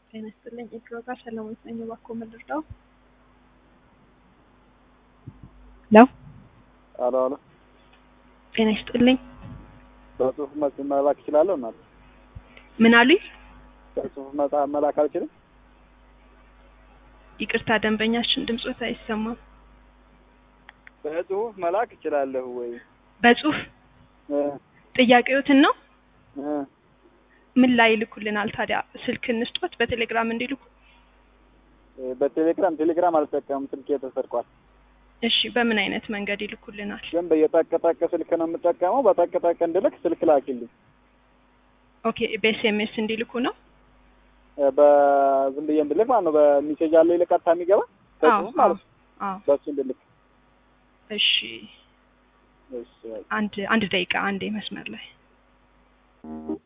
ጤና ይስጥልኝ። የድሮ ጋር ሰለሞን ነኝ። እባክዎ ምን ልርዳው? ለው አሎ አሎ፣ ጤና ይስጥልኝ። በጽሁፍ መጽ- መላክ እችላለሁ? እናት ምን አሉኝ? በጽሁፍ መጽሐፍ መላክ አልችልም? ይቅርታ ደንበኛችን ድምጾት አይሰማም። በጽሁፍ መላክ እችላለሁ ወይ? በጽሁፍ እ ጥያቄዎትን ነው እ ምን ላይ ይልኩልናል ታዲያ? ስልክ እንስጦት በቴሌግራም እንዲልኩ። በቴሌግራም ቴሌግራም አልጠቀምም፣ ስልኬ ተሰርቋል። እሺ በምን አይነት መንገድ ይልኩልናል? ግን በየጠቅጠቅ ስልክ ነው የምጠቀመው። በጠቅጠቅ እንድልክ ስልክ ላኪልኝ። ኦኬ በኤስኤምኤስ እንዲልኩ ነው። እ በዝም ብዬ እንድልክ ማለት ነው። በሚሴጅ አለ ይልቀጥታ የሚገባ በጽሁፍ ማለት ነው። አዎ በሱ እንድልክ። እሺ እሺ አንድ አንድ ደቂቃ አንዴ መስመር ላይ